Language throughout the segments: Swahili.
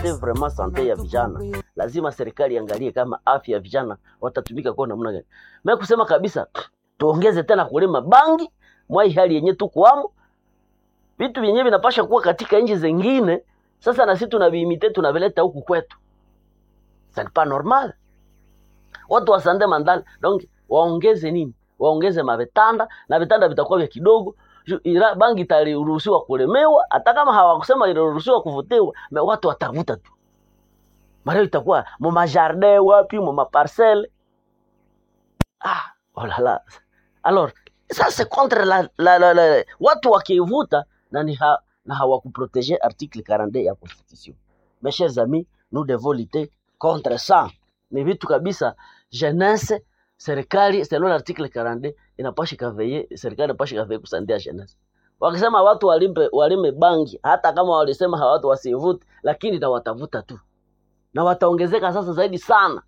kupromete vraiment sante ya vijana lazima serikali iangalie kama afya ya vijana watatumika kwa namna gani mimi kusema kabisa tuongeze tena kulima bangi mwai hali yenye tukuamo vitu vyenyewe vinapasha kuwa katika nchi zingine sasa na sisi tunaviimite tunavileta huku kwetu c'est pas normal watu wa sande mandala donc waongeze nini waongeze mavitanda na vitanda vitakuwa vya kidogo Ju- ila- bangi itaruhusiwa kulemewa hata kama hawakusema iliruhusiwa kuvutiwa me watu watavuta tu mareo itakuwa mumajardin wapi mumaparcele ah oh là là alors ça c'est contre la, la, la, la, watu wakivuta na ni ha, na hawakuprotege article 42 ya constitution mes chers amis nous devons lutter contre ça ni vitu kabisa jeunesse serikali selon l'article 42 inapasha kaveye serikali inapasha kaveye kusandia jeunesse wakisema watu walimpe walime bangi hata kama walisema hawa watu wasivute lakini na watavuta tu na wataongezeka sasa zaidi sana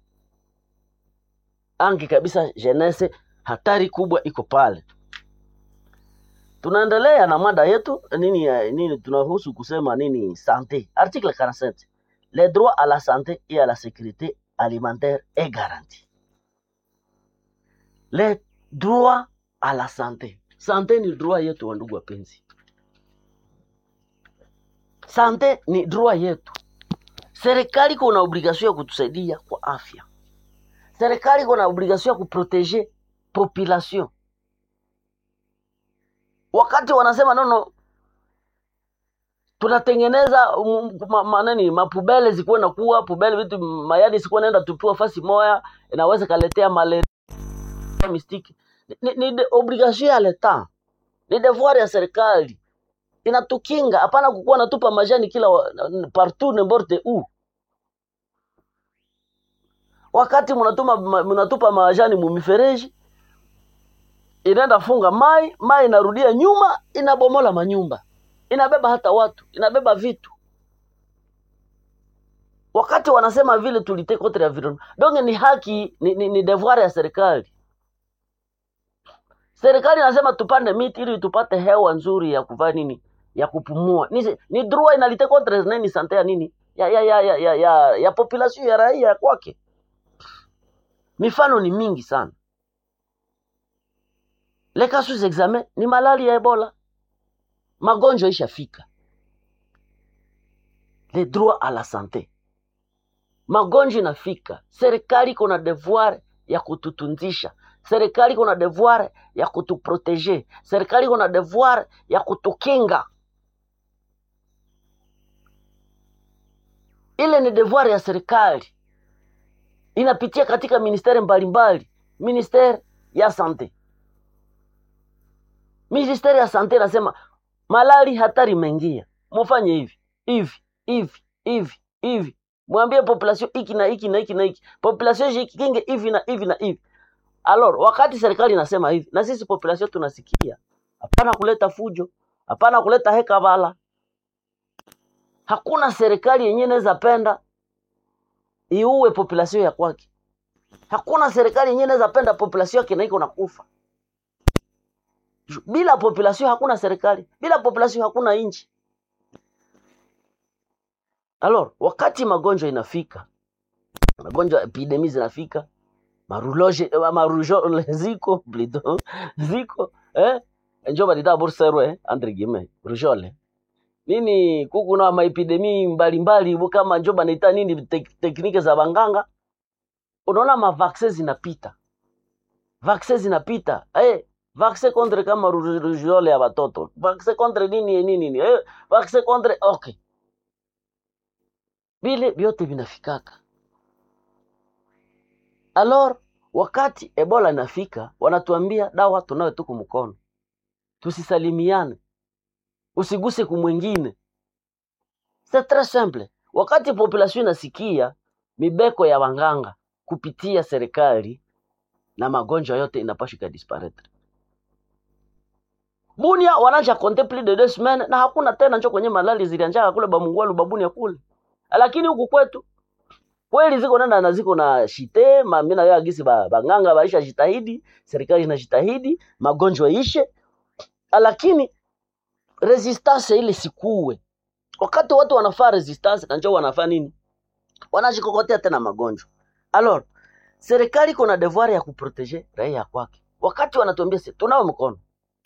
angi kabisa jeunesse hatari kubwa iko pale tunaendelea na mada yetu nini ya- nini tunahusu kusema nini sante article 47 les droits à la santé et à la sécurité alimentaire est garanti les droits à la santé sante ni droit yetu wa ndugu wapenzi sante ni droit yetu serikali kuna obligation ya kutusaidia kwa afya serikali kuna obligation ya kuprotege population wakati wanasema nono tunatengeneza um, ma, ma, nani mapubele zikuwe na kuwa pubele vitu mayadi sikuwa naenda tupiwa fasi moya inaweza kaletea malaria mistiki ni, ni de obligation ya leta ni devoir ya serikali inatukinga hapana kukuwa natupa majani kila wa- partout n'importe où wakati mnatuma ma- mnatupa majani mumifereji inaenda funga mai mai inarudia nyuma inabomola manyumba inabeba hata watu inabeba vitu wakati wanasema vile tulite contre environnement donc ni haki ni, ni, ni devoir ya serikali serikali inasema tupande miti ili tupate hewa nzuri ya kuvaa nini ya kupumua ni, ni droit inalite contre nini sante ya nini ya ya ya ya ya, ya, ya population ya raia kwake mifano ni mingi sana les cas sous examen ni malali ya ebola magonjwa ishafika le droit à la santé magonjwa inafika serikali iko na devoir ya kututunzisha serikali iko na devoir ya kutuprotege serikali iko na devoir ya kutukinga ile ni devoir ya serikali inapitia katika ministeri mbalimbali ministeri ya sante ministeri ya sante inasema malali hatari imeingia mufanye hivi hivi hivi hivi hivi mwambie population hiki na hiki na hiki na hiki population jikinge hivi na hivi na hivi alors wakati serikali inasema hivi na sisi population tunasikia hapana kuleta fujo hapana kuleta heka bala hakuna serikali yenyewe inaweza penda iue population ya kwake hakuna serikali yenyewe inaweza penda population yake na iko nakufa Ju- bila population hakuna serikali bila population hakuna nchi alors wakati magonjwa inafika magonjwa epidemi zinafika maruloje eh, marujole ziko plutôt ziko eh njo balita burserwe eh, entre guillemets rujole nini kuku na maepidemi mbalimbali bu kama njo banaita nini tek, teknike za banganga unaona mavaksin zinapita vaksin zinapita eh vaksin contre kama ru- rujole ya watoto vaksin contre nini nini nini eh vaksin contre okay vile vyote vinafikaka alors wakati ebola inafika wanatuambia dawa tunayo tuku mkono tusisalimiane usiguse kumwengine c'est très simple wakati population inasikia mibeko ya wanganga kupitia serikali na magonjwa yote inapasha ikadisparaître bunia wananja compter plus de deux semaines na hakuna tena njo kwenye malali zilianjaka kule bamungwalu babunia kule lakini huku kwetu kweli ziko nenda na ziko na shite ma- mi nayo agisi ba- banganga baisha jitahidi serikali inajitahidi magonjwa ishe lakini resistance ile sikuwe wakati watu wanafaa resistance na njoo wanafaa nini wanajikokotea tena magonjwa alors serikali iko na devoir ya kuprotege raia kwake wakati wanatuambia si tunawe mkono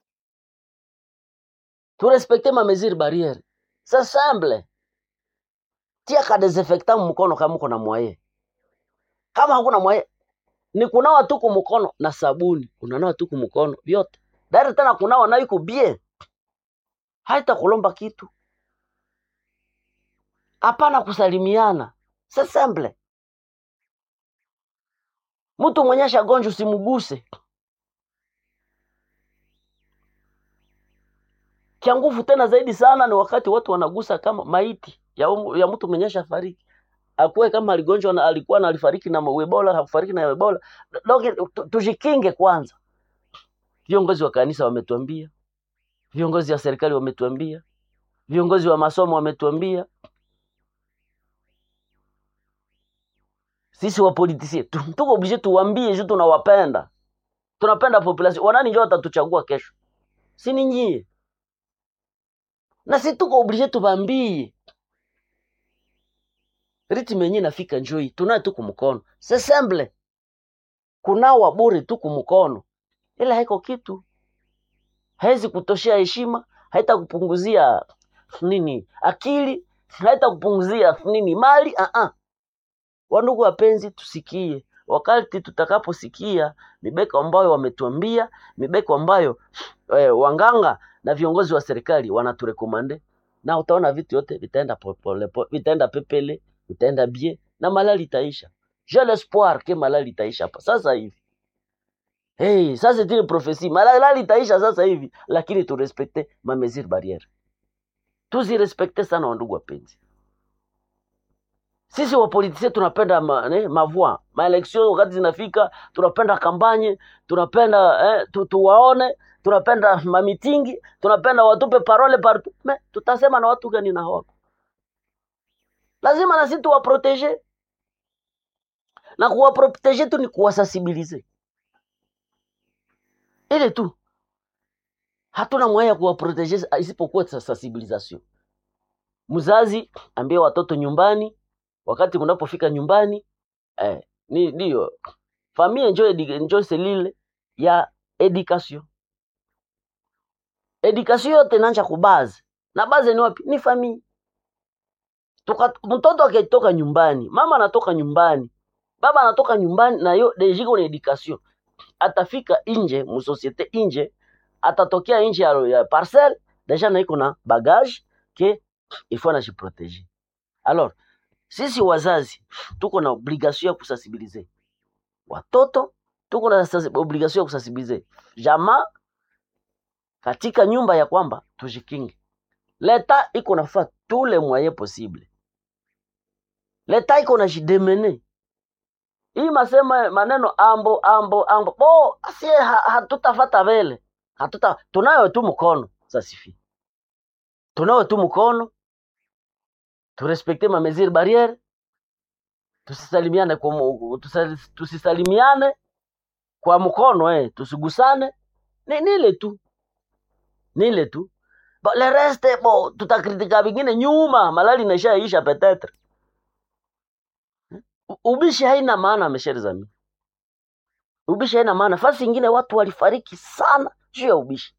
turespekte ma mesure barriere c'est simple tia ka desinfectant mkono kama uko na mwaye kama hakuna mwaye ni kunawa tu kumkono na sabuni unanawa tu kumkono vyote dari tena kunawa nayo iko bien haita kulomba kitu hapana kusalimiana c'est simple mtu mwenye shagonjwa usimguse kia nguvu tena zaidi sana ni wakati watu wanagusa kama maiti ya, umu, ya mtu mwenye shafariki akuwe kama aligonjwa na alikuwa na alifariki na ebola hakufariki na ebola donc tu- tujikinge kwanza viongozi wa kanisa wametuambia viongozi wa serikali wametuambia viongozi wa masomo wametuambia sisi wapolitisie tu- tuko oblige tuwambie juu tunawapenda tunapenda population wanani njo watatuchagua kesho si ni nyie na si tuko oblige tubambie ritme yenyewe nafika njoi tunaye tu kumkono c'est simple kunawa bure tu kumkono ila haiko kitu haizi kutoshea heshima haita kupunguzia nini akili haita kupunguzia nini mali uh -uh. wandugu wapenzi tusikie wakati tutakaposikia mibeko ambayo wametuambia mibeko ambayo eh, wanganga na viongozi wa serikali wanaturekomande na utaona vitu yote vitaenda popole, po- vitaenda pepele vitaenda bie na malali itaisha j'ai l'espoir ke malali itaisha hapa sasa hivi hey, ça c'est une prophétie malali itaisha sasa hivi lakini turespekte ma mesure barriere tuzirespekte sana wandugu wapenzi sisi wapolitisia tunapenda ma, ne, mavua maeleksio wakati zinafika tunapenda kampanye tunapenda eh, tu, tuwaone tunapenda mamitingi tunapenda watupe parole partout me tutasema na watu gani na hawako lazima na sisi tuwaprotege na kuwaprotege tu ni kuwasensibilize ile tu hatuna mwaya ya kuwaprotege isipokuwa sa- sensibilisation mzazi ambie watoto nyumbani wakati mnapofika nyumbani eh, ni ndio famille njo edi- njo selile ya education education yote nanja kubaze na baze ni wapi ni famille Tuka, mtoto akitoka nyumbani mama anatoka nyumbani baba anatoka nyumbani na yo dejiko na education atafika nje musosiete nje atatokea nje ya, ya parcelle deja na iko na bagage ke il faut anajiproteger alors sisi wazazi tuko na obligation ya kusensibilize watoto tuko na sens- obligation ya kusensibilize jamaa katika nyumba ya kwamba tujikinge leta iko nafaa tous les moyens possible leta iko na jidemene hii masema maneno ambo ambo ambo bo asie ha, hatutafata vele hatuta tunayo tu mkono sasifi tunayo tu mkono turespekte ma mesure barriere tusisalimiane kwa mu- tusa- tusisalimiane kwa mkono eh, tusigusane ni nile tu nile tu Ba, le reste bo tutakritika vingine nyuma malali inaishaisha petetre U- ubishi haina maana mesheri zami ubishi haina maana fasi ingine watu walifariki sana juu ya ubishi